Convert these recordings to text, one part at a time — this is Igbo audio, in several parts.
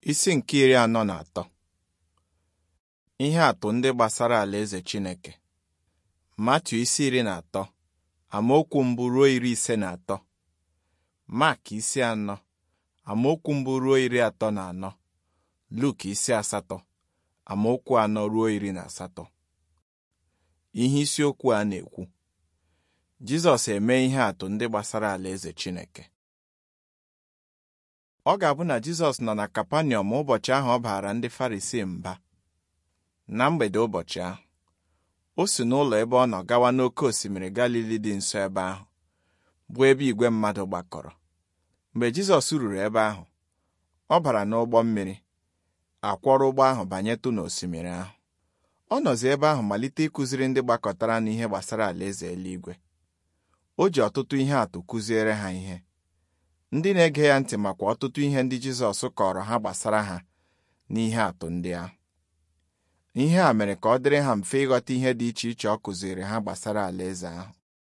Isi nke iri anọ na atọ ihe atụ ndị gbasara alaeze Chineke Matiu isi iri na atọ amaokwu mbụ ruo iri ise na atọ Mak isi anọ amaokwu mbụ ruo iri atọ na anọ Luk isi asatọ amaokwu anọ ruo iri na asatọ ihe isiokwu a na-ekwu Jizọs eme ihe atụ ndị gbasara alaeze Chineke ọ ga-abụ na Jizọs nọ na Kapanọm ụbọchị ahụ ọ baara ndị Farisii mba na mgbede ụbọchị ahụ o si n'ụlọ ebe ọ nọ gawa n'oké osimiri Galili dị nso ebe ahụ bụ ebe igwe mmadụ gbakọrọ mgbe Jizọs ruru ebe ahụ ọ bara n'ụgbọ mmiri akwọrọ ụgbọ ahụ banyetụ n'osimiri ahụ ọ nọzi ebe ahụ malite ịkụziri ndị gbakọtara n'ihe gbasara alaeze eluigwe o ji ọtụtụ ihe atụ kụziere ha ihe ndị na-ege ya ntị makwa ọtụtụ ihe ndị Jizọs kọrọ ha gbasara ha n'ihe atụ ndị ahụ ihe a mere ka ọ dịrị ha mfe ịghọta ihe dị iche iche ọ kụziri ha gbasara alaeze ahụ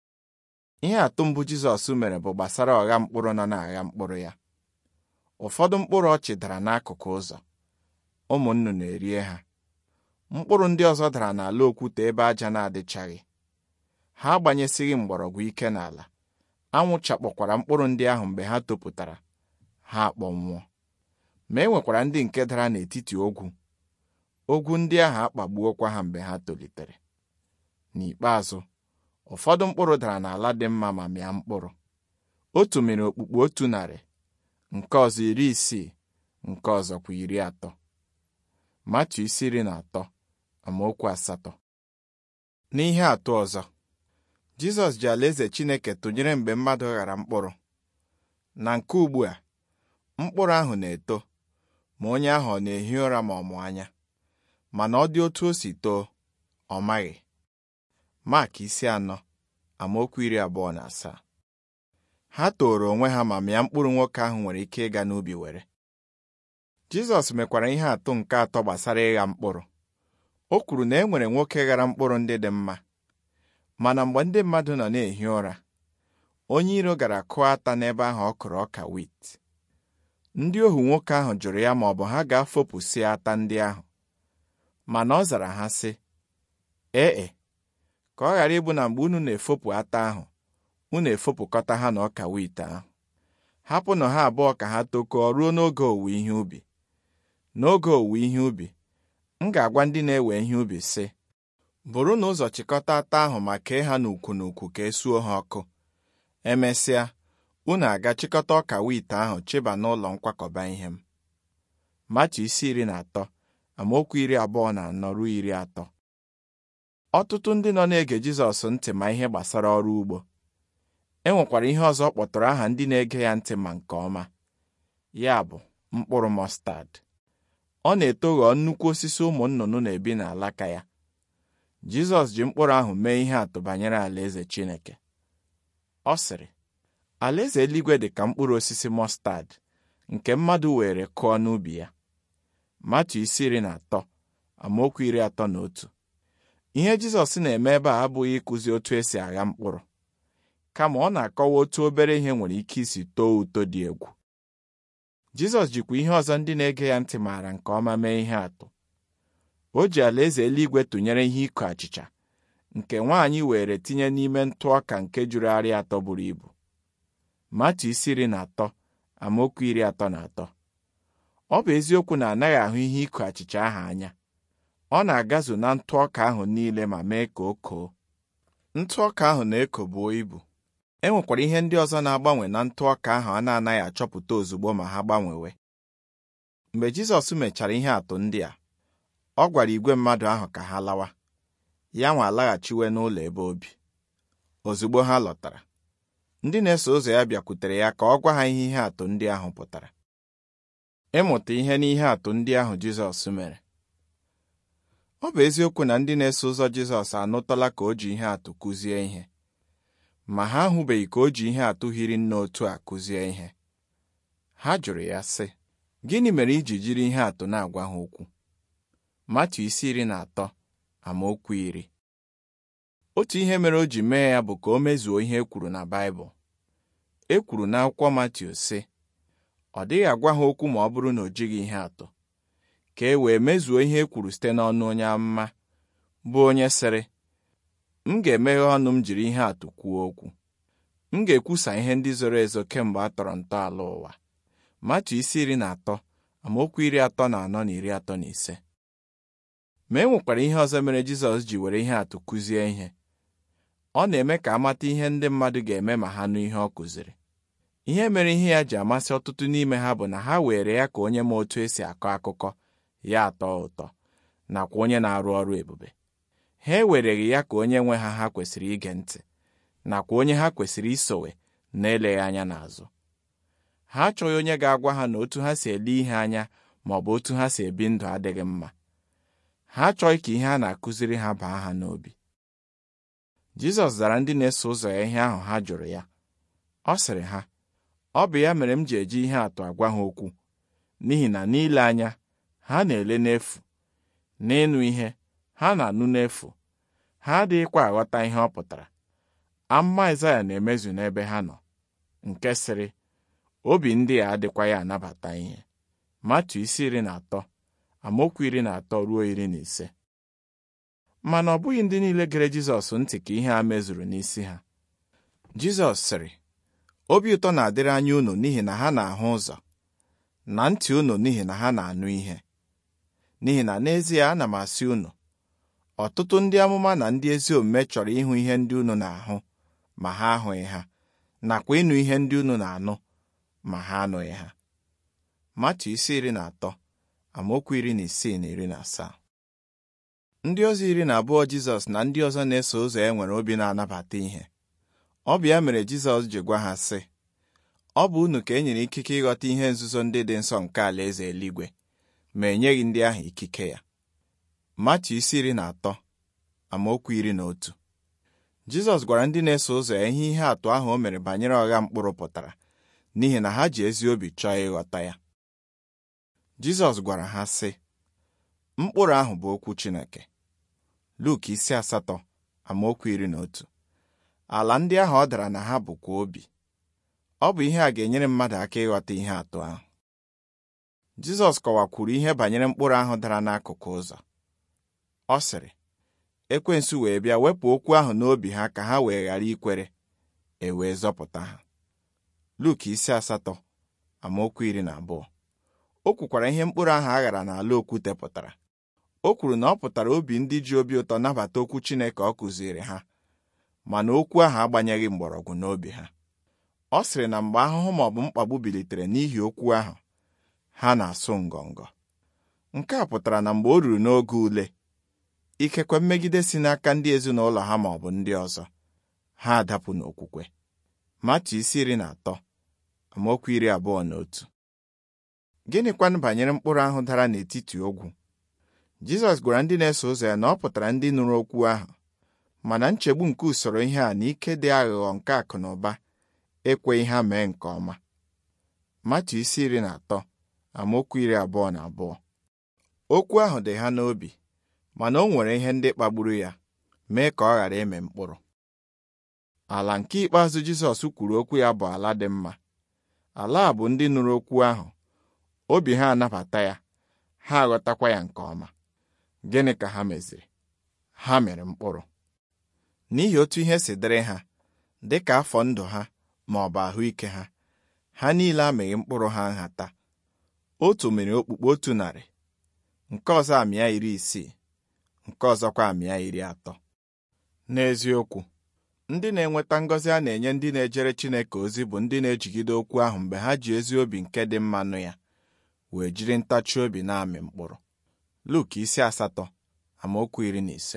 ihe atụ mbụ Jizọs mere bụ gbasara ọgha mkpụrụ nọ n'agha mkpụrụ ya ụfọdụ mkpụrụ ọchị dara n'akụkụ ụzọ ụmụ nnụnụ erie ha mkpụrụ ndị ọzọ dara n'ala okwute ebe aja na-adịchaghị ha agbanyesighị mgbọrọgwụ ike n'ala anwụ chakpọkwara mkpụrụ ndị ahụ mgbe ha topụtara ha akpọnwụọ ma e nwekwara ndị nke dara n'etiti ogwu ogwu ndị ahụ akpagbuokwa ha mgbe ha tolitere n'ikpeazụ ụfọdụ mkpụrụ dara n'ala dị mma ma mịa mkpụrụ otu mịrị okpukpu otu narị nke ọzọ iri isii nke ọzọ kwa iri atọ Matiu isi iri na atọ amaokwu asatọ n'ihe atụ ọzọ Jizọs ji alaeze Chineke tụnyere mgbe mmadụ ghara mkpụrụ na nke ugbu a mkpụrụ ahụ na-eto ma onye ahụ ọ na-ehi ụra ma ọ mụ anya mana ọ dị otu o si too ọ maghị Mak isi anọ amaokwu iri abụọ na asaa ha tooro onwe ha ma mịa mkpụrụ nwoke ahụ nwere ike ịga n'ubi were Jizọs mekwara ihe atụ nke atọ gbasara ịgha mkpụrụ o kwuru na e nwere nwoke ghara mkpụrụ ndị dị mma mana mgbe ndị mmadụ nọ na-ehi ụra onye iro gara kụọ ata n'ebe ahụ ọ kụrụ ọka wit ndị ohu nwoke ahụ jụrụ ya ma ọ bụ ha ga-afopụsị ata ndị ahụ mana ọ zara ha sị ee ka ọ ghara ịbụ na mgbe unu na-efopụ ata ahụ unu efopụkọta ha na ọka wit ahụ hapụnụ ha abụọ ka ha tokọọ ruo n'oge owuwe ihe ubi n'oge owuwe ihe ubi m ga-agwa ndị na-ewe ihe ubi sị bụrụ na ụzọ chịkọta ata ahụ ma kee ha n'ukwu n'ukwu ka esuo ha ọkụ emesịa unu aga chịkọta ọka wit ahụ chịba n'ụlọ nkwakọba ihe m Matiu isi iri na atọ amaokwu iri abụọ na anọ ruo iri atọ ọtụtụ ndị nọ na-ege Jizọs ntị ma ihe gbasara ọrụ ugbo e nwekwara ihe ọzọ kpọtụrụ aha ndị na-ege ya ntị ma nke ọma ya bụ mkpụrụ mọstad ọ na-eto ghọọ nnukwu osisi ụmụ nnụnụ na-ebi n'alaka ya Jizọs ji mkpụrụ ahụ mee ihe atụ banyere alaeze Chineke ọ sịrị alaeze eluigwe dị ka mkpụrụ osisi mọstad nke mmadụ were kụọ n'ubi ya Matiu isi iri na atọ amaokwu iri atọ na otu ihe Jizọs na-eme ebe a abụghị ịkụzi otu esi agha mkpụrụ kama ọ na-akọwa otu obere ihe nwere ike isi too uto dị egwu Jizọs jikwa ihe ọzọ ndị na-ege ya ntị maara nke ọma mee ihe atụ o ji alaeze eluigwe tụnyere ihe ịkụ achịcha nke nwaanyị were tinye n'ime ntụ ọka nke juru arị atọ buru ibu Matiu isi iri na atọ amaokwu iri atọ na atọ ọ bụ eziokwu na anaghị ahụ ihe ịkụ achịcha ahụ anya ọ na-agazu na ntụ ọka ahụ niile ma mee ka o koo ntụ ọka ahụ na-eko buo ibu e nwekwara ihe ndị ọzọ na-agbanwe na ntụ ọka ahụ a na-anaghị achọpụta ozugbo ma ha gbanwewe mgbe Jizọs mechara ihe atụ ndị a ọ gwara igwe mmadụ ahụ ka ha lawa ya nwa alaghachiwe n'ụlọ ebe obi ozugbo ha lọtara ndị na-eso ụzọ ya bịakwutere ya ka ọ gwa ha ihe ihe atụ ndị ahụ pụtara ịmụta ihe n'ihe atụ ndị ahụ Jizọs mere ọ bụ eziokwu na ndị na-eso ụzọ Jizọs anụtala ka o ji ihe atụ kụzie ihe ma ha ahụbeghị ka o ji ihe atụ hiri nne otu a kụzie ihe ha jụrụ ya sị gịnị mere iji jiri ihe atụ na-agwa ha okwu Matiu isi iri na atọ amaokwu iri otu ihe mere o ji mee ya bụ ka o mezuo ihe e kwuru na Baịbụl e kwuru n'akwụkwọ Matiu sị ọ dịghị agwa ha okwu ma ọ bụrụ na o jighị ihe atụ ka e wee mezuo ihe e kwuru site n'ọnụ onye amụma bụ onye sịrị m ga-emeghe ọnụ m jiri ihe atụ kwuo okwu m ga-ekwusa ihe ndị zoro ezo kemgbe a tọrọ ntọala ụwa matu isi iri na atọ amaokwu iri atọ na anọ na iri atọ na ise ma e nwekwara ihe ọzọ mere Jizọs ji were ihe atụ kụzie ihe ọ na-eme ka amata ihe ndị mmadụ ga-eme ma ha nụ ihe ọ kụziri ihe mere ihe ya ji amasị ọtụtụ n'ime ha bụ na ha were ya ka onye ma otu esi akọ akụkọ ya atọ ụtọ nakwa onye na-arụ ọrụ ebube ha ewereghị ya ka onye nwe ha ha kwesịrị ige ntị nakwa onye ha kwesịrị isowe na-eleghị anya n'azụ ha achọghị onye ga-agwa ha na otu ha si ele ihe anya ma ọ bụ otu ha si ebi ndụ adịghị mma ha achọghị ka ihe a na-akụziri ha baa ha n'obi Jizọs zara ndị na-eso ụzọ ya ihe ahụ ha jụrụ ya ọ sịrị ha ọ bụ ya mere m ji eji ihe atụ agwa ha okwu n'ihi na n'ile anya ha na-ele n'efu n'ịnụ ihe ha na-anụ n'efu ha adịghịkwa aghọta ihe ọ pụtara amụma Aịzaya na-emezu n'ebe ha nọ nke sịrị obi ndị a adịkwa ya anabata ihe matu isi iri na atọ amaokwu iri na atọ ruo iri na ise mana ọ bụghị ndị niile gere Jizọs ntị ka ihe a mezuru n'isi ha Jizọs sịrị obi ụtọ na-adịrị anya unu n'ihi na ha na-ahụ ụzọ na ntị unu n'ihi na ha na-anụ ihe n'ihi na n'ezie ana m asị unu ọtụtụ ndị amụma na ndị ezi omume chọrọ ịhụ ihe ndị unu na-ahụ ma ha ahụghị ha nakwa ịnụ ihe ndị unu na-anụ ma ha anụghị ha Matu isi iri na atọ amaokwu iri na isii na iri na asaa ndị ọzọ iri na abụọ Jizọs na ndị ọzọ na-eso ụzọ ya nwere obi na-anabata ihe ọ bụ ya mere Jizọs ji gwa ha sị ọ bụ unu ka e nyere ikike ịghọta ihe nzuzo ndị dị nsọ nke alaeze eluigwe ma enyeghị ndị ahụ ikike ya Matu isi iri na atọ amaokwu iri na otu Jizọs gwara ndị na-eso ụzọ ya ihe ihe atụ ahụ o mere banyere ọgha mkpụrụ pụtara n'ihi na ha ji ezi obi chọọ ịghọta ya Jizọs gwara ha sị mkpụrụ ahụ bụ okwu Chineke Luk isi asatọ amaokwu iri na otu ala ndị ahụ ọ dara na ha bụkwa obi ọ bụ ihe a ga-enyere mmadụ aka ịghọta ihe atụ ahụ Jizọs kọwakwuru ihe banyere mkpụrụ ahụ dara n'akụkụ ụzọ ọ sịrị ekwensu wee bịa wepụ okwu ahụ n'obi ha ka ha wee ghara ikwere e wee zọpụta ha Luk isi asatọ amaokwu iri na abụọ o kwukwara ihe mkpụrụ ahụ a ghara n'ala okwute pụtara o kwuru na ọ pụtara obi ndị ji obi ụtọ nabata okwu Chineke ọ kụziri ha mana okwu ahụ agbanyeghị mgbọrọgwụ n'obi ha ọ sịrị na mgbe ahụhụ ma ọ bụ mkpagbu bilitere n'ihi okwu ahụ ha na-asụ ngọngọ nke a pụtara na mgbe o ruru n'oge ule ikekwe mmegide si n'aka ndị ezinụlọ ha ma ọ bụ ndị ọzọ ha adapụ n'okwukwe Matu isi iri na atọ amaokwu iri abụọ na otu gịnịkwanụ banyere mkpụrụ ahụ dara n'etiti ogwu Jizọs gwara ndị na-eso ụzọ ya na ọ pụtara ndị nụrụ okwu ahụ mana nchegbu nke usoro ihe a na ike dị aghụghọ nke akụ na ụba ekweghị ha mee nke ọma Matu isi iri na atọ amaokwu iri abụọ na abụọ okwu ahụ dị ha n'obi mana o nwere ihe ndị kpagburu ya mee ka ọ ghara ịmị mkpụrụ ala nke ikpeazụ Jizọs kwuru okwu ya bụ ala dị mma ala a bụ ndị nụrụ okwu ahụ obi ha anabata ya ha aghọtakwa ya nke ọma gịnị ka ha meziri ha mere mkpụrụ n'ihi otu ihe si dịrị ha dị ka afọ ndụ ha ma ọ bụ ahụike ha ha niile amịghị mkpụrụ ha nhata otu mere okpukpe otu narị nke ọzọ amịa iri isii nke ọzọkwa amịa iri atọ n'eziokwu ndị na-enweta ngọzi a na-enye ndị na-ejere Chineke ozi bụ ndị na-ejigide okwu ahụ mgbe ha ji ezi obi nke dị mma nụ ya wee jiri ntachi obi na-amị mkpụrụ Luk isi asatọ amaokwu iri na ise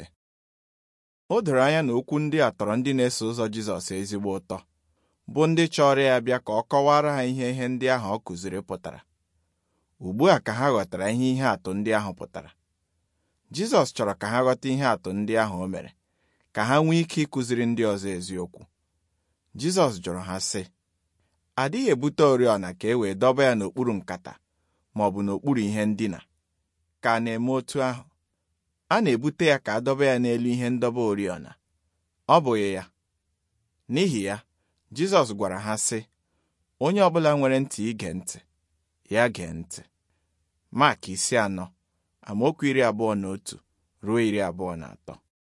o doro anya na okwu ndị a tọrọ ndị na-eso ụzọ Jizọs ezigbo ụtọ bụ ndị chọrọ ya bịa ka ọ kọwara ha ihe ihe ndị ahụ ọ kụziri pụtara ugbu a ka ha ghọtara ihe ihe atụ ndị ahụ pụtara Jizọs chọrọ ka ha ghọta ihe atụ ndị ahụ o mere ka ha nwee ike ịkụziri ndị ọzọ eziokwu Jizọs jụrụ ha sị adịghị ebute oriọna ka e wee dọba ya n'okpuru nkata ma ọ bụ n'okpuru ihe ndina ka a na-eme otu ahụ a na-ebute ya ka a dọba ya n'elu ihe ndọba oriọna ọ bụghị ya n'ihi ya Jizọs gwara ha sị onye ọbụla nwere ntị ige ntị ya gee ntị Mak isi anọ amaokwu iri abụọ na otu ruo iri abụọ na atọ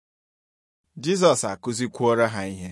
Jizọs akụzikwuoro ha ihe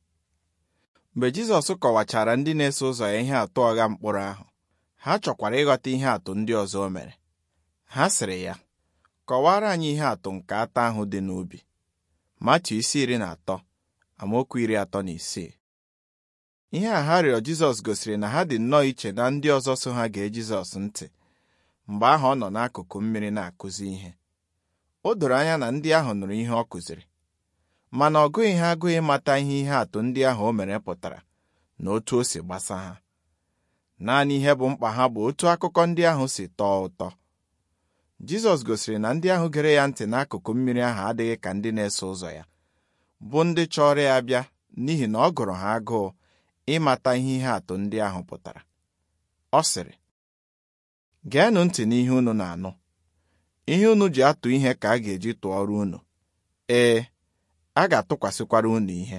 mgbe Jizọs kọwachara ndị na-eso ụzọ ya ihe atụ ọgha mkpụrụ ahụ ha chọkwara ịghọta ihe atụ ndị ọzọ o mere ha sịrị ya kọwara anyị ihe atụ nke ata ahụ dị n'ubi Matiu isi iri na atọ amaokwu iri atọ na isii ihe a ha rịọ Jizọs gosiri na ha dị nnọọ iche na ndị ọzọ so ha gee Jizọs ntị mgbe ahụ ọ nọ n'akụkụ mmiri na-akụzi ihe o doro anya na ndị ahụ nụrụ ihe ọ kụziri mana ọ gụghị ha agụghị ịmata ihe ihe atụ ndị ahụ o mere pụtara na otu o si gbasa ha naanị ihe bụ mkpa ha bụ otu akụkọ ndị ahụ si tọọ ụtọ Jizọs gosiri na ndị ahụ gere ya ntị n'akụkụ mmiri ahụ adịghị ka ndị na-eso ụzọ ya bụ ndị chọrọ ya bịa n'ihi na ọ gụrụ ha agụụ ịmata ihe ihe atụ ndị ahụ pụtara ọ sịrị geenụ ntị n'ihe unu na-anụ ihe unu ji atụ ihe ka a ga-eji tụọrọ unu ee a ga-atụkwasịkwara unu ihe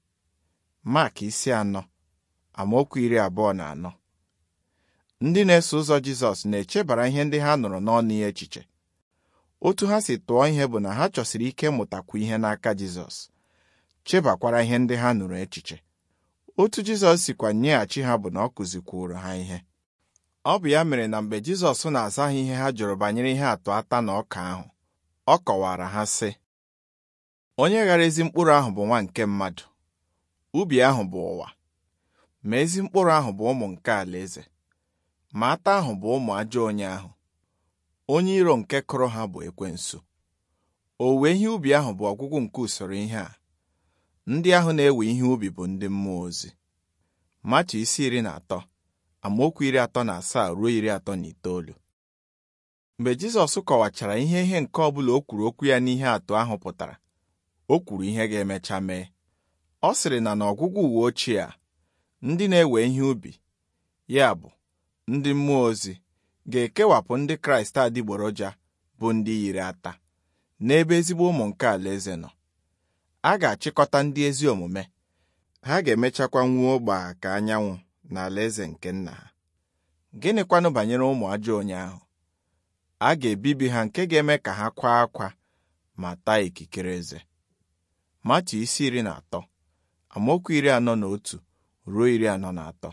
Mak isi anọ amaokwu iri abụọ na anọ ndị na-eso ụzọ Jizọs na-echebara ihe ndị ha nụrụ n'ọnụ ya echiche otu ha si tụọ ihe bụ na ha chọsiri ike mụtakwu ihe n'aka Jizọs chebakwara ihe ndị ha nụrụ echiche otu Jizọs sikwa nyeghachi ha bụ na ọ kụzikwuoro ha ihe ọ bụ ya mere na mgbe Jizọs na-aza ha ihe ha jụrụ banyere ihe atụ ata na ọka ahụ ọ kọwara ha sị onye ghara ezi mkpụrụ ahụ bụ nwa nke mmadụ ubi ahụ bụ ụwa ma ezi mkpụrụ ahụ bụ ụmụ nke alaeze ma ata ahụ bụ ụmụ ajọ onye ahụ onye iro nke kụrụ ha bụ ekwensu owuwe ihe ubi ahụ bụ ọgwụgwụ nke usoro ihe a ndị ahụ na-ewe ihe ubi bụ ndị mmụọ ozi Matu isi iri na atọ amaokwu iri atọ na asaa ruo iri atọ na itoolu mgbe Jizọs kọwachara ihe ihe nke ọ bụla o kwuru okwu ya n'ihe atụ ahụ pụtara o kwuru ihe ga-emecha mee ọ sịrị na n'ọgwụgwụ uwe ochie a ndị na-ewe ihe ubi ya bụ ndị mmụọ ozi ga-ekewapụ ndị Kraịst adịgboroja bụ ndị yiri ata n'ebe ezigbo ụmụ nke alaeze nọ a ga-achịkọta ndị ezi omume ha ga-emechakwa nwuo gbaa ka anyanwụ na alaeze nke nna ha gịnịkwanụ banyere ụmụ ajọ onye ahụ a ga-ebibi ha nke ga-eme ka ha kwaa akwa ma taa ikikere eze Matu isi iri na atọ amaokwu iri anọ na otu ruo iri anọ na atọ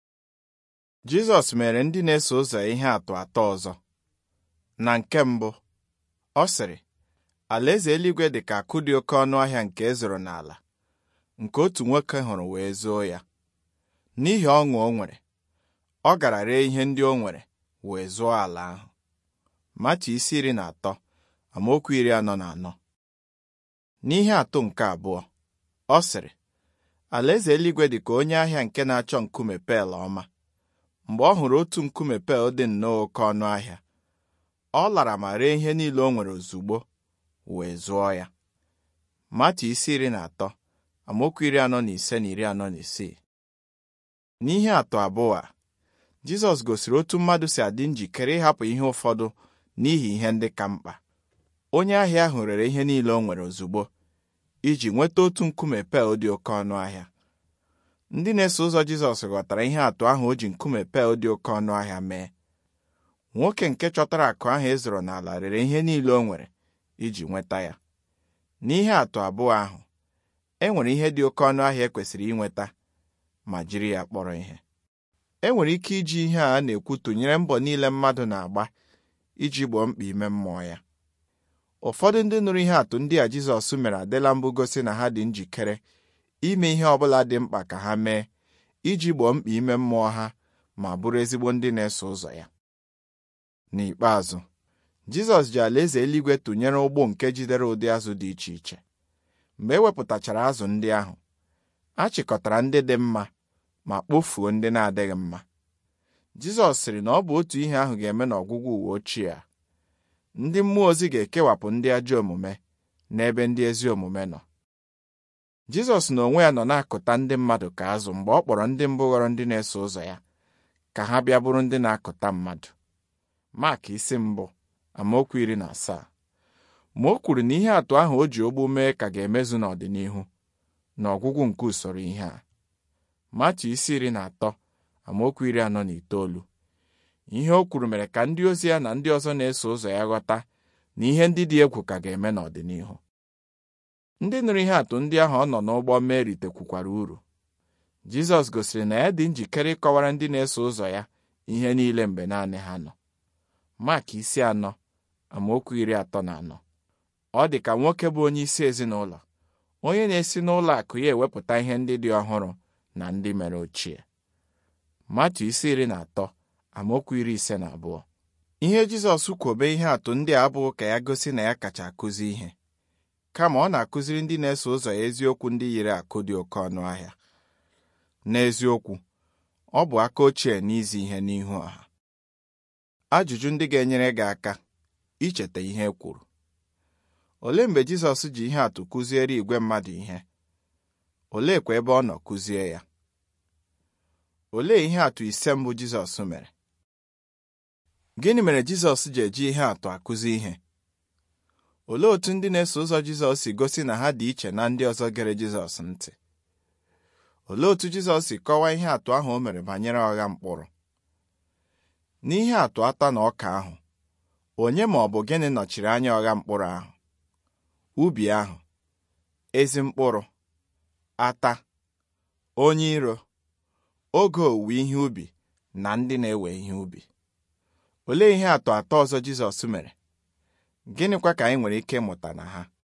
Jizọs mere ndị na-eso ụzọ ihe atụ atọ ọzọ na nke mbụ ọ sịrị alaeze eluigwe dị ka akụ dị oke ọnụ ahịa nke e zoro n'ala nke otu nwoke hụrụ wee zoo ya n'ihi ọṅụ o nwere ọ gara ree ihe ndị o nwere wee zụọ ala ahụ Matu isi iri na atọ amaokwu iri anọ na anọ n'ihe atụ nke abụọ ọ sịrị alaeze eluigwe dị ka onye ahịa nke na-achọ nkume pel ọma mgbe ọ hụrụ otu nkume pel dị nnọọ oke ọnụ ahịa ọ lara ma ree ihe niile o nwere ozugbo wee zụọ ya Matu isi iri na atọ amaokwu iri anọ na ise na iri anọ na isii n'ihe atụ abụọ a Jizọs gosiri otu mmadụ si adị njikere ịhapụ ihe ụfọdụ n'ihi ihe ndị ka mkpa onye ahịa ahụ rere ihe niile o nwere ozugbo iji nweta otu nkume pel dị oke ọnụ ahịa ndị na-eso ụzọ Jizọs ghọtara ihe atụ ahụ o ji nkume pel dị oke ọnụ ahịa mee nwoke nke chọtara akụ ahụ e zoro n'ala rere ihe niile o nwere iji nweta ya n'ihe atụ abụọ ahụ e nwere ihe dị oke ọnụ ahịa ekwesịrị inweta ma jiri ya kpọrọ ihe e nwere ike iji ihe a na-ekwu tụnyere mbọ niile mmadụ na-agba iji gboo mkpa ime mmụọ ya ụfọdụ ndị nụrụ ihe atụ ndị a Jizọs mere adịla mbụ gosi na ha dị njikere ime ihe ọ bụla dị mkpa ka ha mee iji gboo mkpa ime mmụọ ha ma bụrụ ezigbo ndị na-eso ụzọ ya n'ikpeazụ Jizọs ji alaeze eluigwe tụnyere ụgbọ nke jidere ụdị azụ dị iche iche mgbe e wepụtachara azụ ndị ahụ a chịkọtara ndị dị mma ma kpofuo ndị na-adịghị mma Jizọs sịrị na ọ bụ otu ihe ahụ ga-eme n'ọgwụgwụ uwe ochie a ndị mmụọ ozi ga-ekewapụ ndị ajọ omume n'ebe ndị ezi omume nọ Jizọs na onwe ya nọ na-akụta ndị mmadụ ka azụ mgbe ọ kpọrọ ndị mbụ ghọrọ ndị na-eso ụzọ ya ka ha bịa bụrụ ndị na-akụta mmadụ Mak isi mbụ amaokwu iri na asaa ma o kwuru na ihe atụ ahụ o ji ogbu mee ka ga-emezu n'ọdịnihu n'ọgwụgwụ nke usoro ihe a Matu isi iri na atọ amaokwu iri anọ na itoolu ihe o kwuru mere ka ndị ozi ya na ndị ọzọ na-eso ụzọ ya ghọta na ihe ndị dị egwu ka ga-eme n'ọdịnihu ndị nụrụ ihe atụ ndị ahụ ọ nọ n'ụgbọ mee ritekwukwara uru Jizọs gosiri na ya dị njikere ịkọwara ndị na-eso ụzọ ya ihe niile mgbe naanị ha nọ Mak isi anọ amaokwu iri atọ na anọ ọ dị ka nwoke bụ onye isi ezinụlọ onye na-esi n'ụlọ akụ ya ewepụta ihe ndị dị ọhụrụ na ndị mere ochie Matu isi iri na atọ amaokwu iri ise na abụọ ihe Jizọs kwobe ihe atụ ndị a abụghị ka ya gosi na ya kacha akụzi ihe kama ọ na-akụziri ndị na-eso ụzọ ya eziokwu ndị yiri akụ dị oke ọnụ ahịa n'eziokwu ọ bụ aka ochie n'izi ihe n'ihu ọha ajụjụ ndị ga-enyere gị aka icheta ihe e kwuru olee mgbe Jizọs ji ihe atụ kụziere igwe mmadụ ihe oleekwa ebe ọ nọ kụzie ya olee ihe atụ ise mbụ Jizọs mere gịnị mere Jizọs ji eji ihe atụ akụzi ihe olee otú ndị na-eso ụzọ Jizọs si gosi na ha dị iche na ndị ọzọ gere Jizọs ntị olee otú Jizọs si kọwaa ihe atụ ahụ o mere banyere ọgha mkpụrụ n'ihe atụ ata na ọka ahụ onye ma ọ bụ gịnị nọchiri anya ọgha mkpụrụ ahụ ubi ahụ ezi mkpụrụ ata onye iro oge owuwe ihe ubi na ndị na-ewe ihe ubi olee ihe atụ atọ ọzọ Jizọs mere gịnịkwa ka anyị nwere ike ịmụta na ha